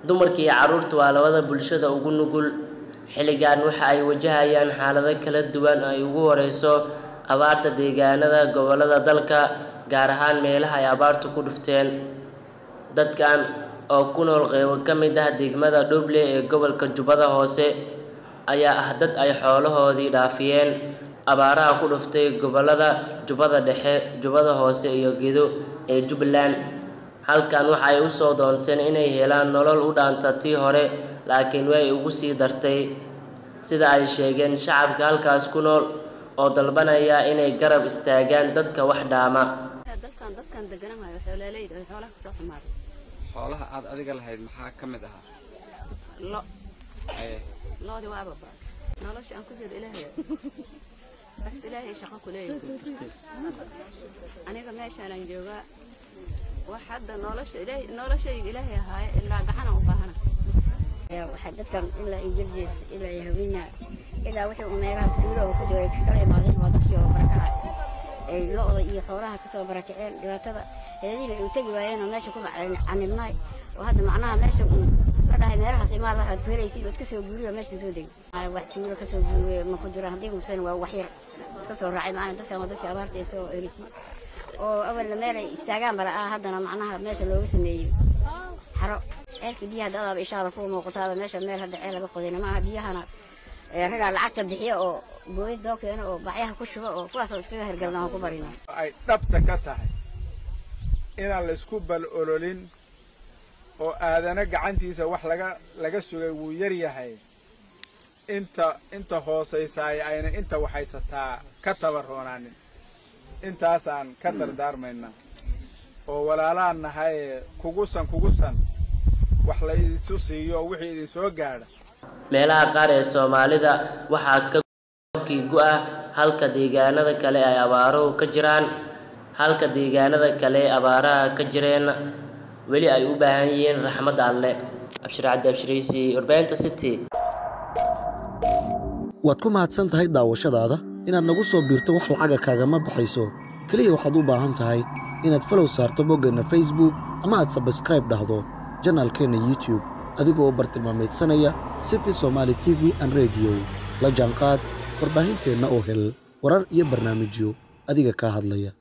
dumarka iyo carruurta waa labada bulshada ugu nugul xilligan waxa ay wajahayaan xaalado kala duwan oo ay ugu horeyso abaarta deegaanada gobollada dalka gaar ahaan meelaha ay abaartu ku dhufteen dadkan oo ku nool qeybo ka mid ah degmada dhuble ee gobolka jubbada hoose ayaa ah dad ay xoolahoodii dhaafiyeen abaaraha ku dhuftay gobollada jubbada dhexe jubbada hoose iyo gedo ee jubbaland halkan waxa ay usoo doonteen inay helaan nolol u dhaanta tii hore laakiin way ugu sii dartay sida ay sheegeen shacabka halkaas ku nool oo dalbanaya inay garab istaagaan dadka wax dhaama dalkan dadkan degananayo xoolaaleyda oo xoolaha kasoo xumaaday xoolaha aad adiga lahayd maxaa ka mid ahaa lo Haye, loodi waaba ba nolosha aan ku jiro ilaahay wax ilaahay shaqo ku leeyahay aniga meeshaanaan joogaa wax hadda nolosha ilaahay noloshayga ilaahay ahaaye ilaa gaxana u baahana waxaa dadkan ilaa iyo jirjees ilaa iyo haweenna ilaa wixii uu meelahaas tuulo oo ku jiro ay kala imaadeen waa dadkii oo barakacay ay lo-da iyo xoolaha kasoo barakaceen dhibaatada heedihiina ay u tegi waayeen oo meesha ku canibnaay oo hadda macnaha meesha un la dhahay meelahaas imaad waxaad ku helaysid oo iska soo guuriyo meesha soo degi wax tuulo kasoo guuriye ma ku jiraan haddii muuseen waa wax yar iska soo raacay macna dadkan waa dadkii abaarta ee soo erisi oo awalna meel ay istaagaan bala ah haddana macnaha meesha looga sameeyey xaro ceelka biyaha dadaaba ishaada ku muuqataaba meesha meel hadda ceel laga qodayna maaha biyahana ragaa lacagta bixiya oo booyad doo keena oo bacyaha ku shuba oo kuwaasoo iskaga hergalna aan ku barina ay dhabta ka tahay inaan laysku bal ololin oo aadana gacantiisa wax laga laga sugay wuu yar yahay inta inta hoosaysaay ayna inta waxaysataa ka tabaroonaanin intaasaan ka dardaarmaynaa oo walaalaan nahay kugusan kugusan wax la isu siiyo wixii idin soo gaadha meelaha qaar ee soomaalida waxaa ka kii gu-ah halka deegaanada kale ay abaaruhu ka jiraan halka deegaanada kale ee abaaraha ka jireen weli ay u baahan yihiin raxmadda alle abshir cabdi abshiraysi warbaahinta city waad ku mahadsan tahay daawashadaada inaad nagu soo biirto wax lacaga kaagama baxayso keliya waxaad u baahan tahay inaad falow saarto boggeenna facebook ama aad sabskraib dhahdo janaalkeenna youtube adigoo bartilmaamaydsanaya city somaali t v an rediyo la jaanqaad warbaahinteenna oo hel warar iyo barnaamijyo adiga kaa hadlaya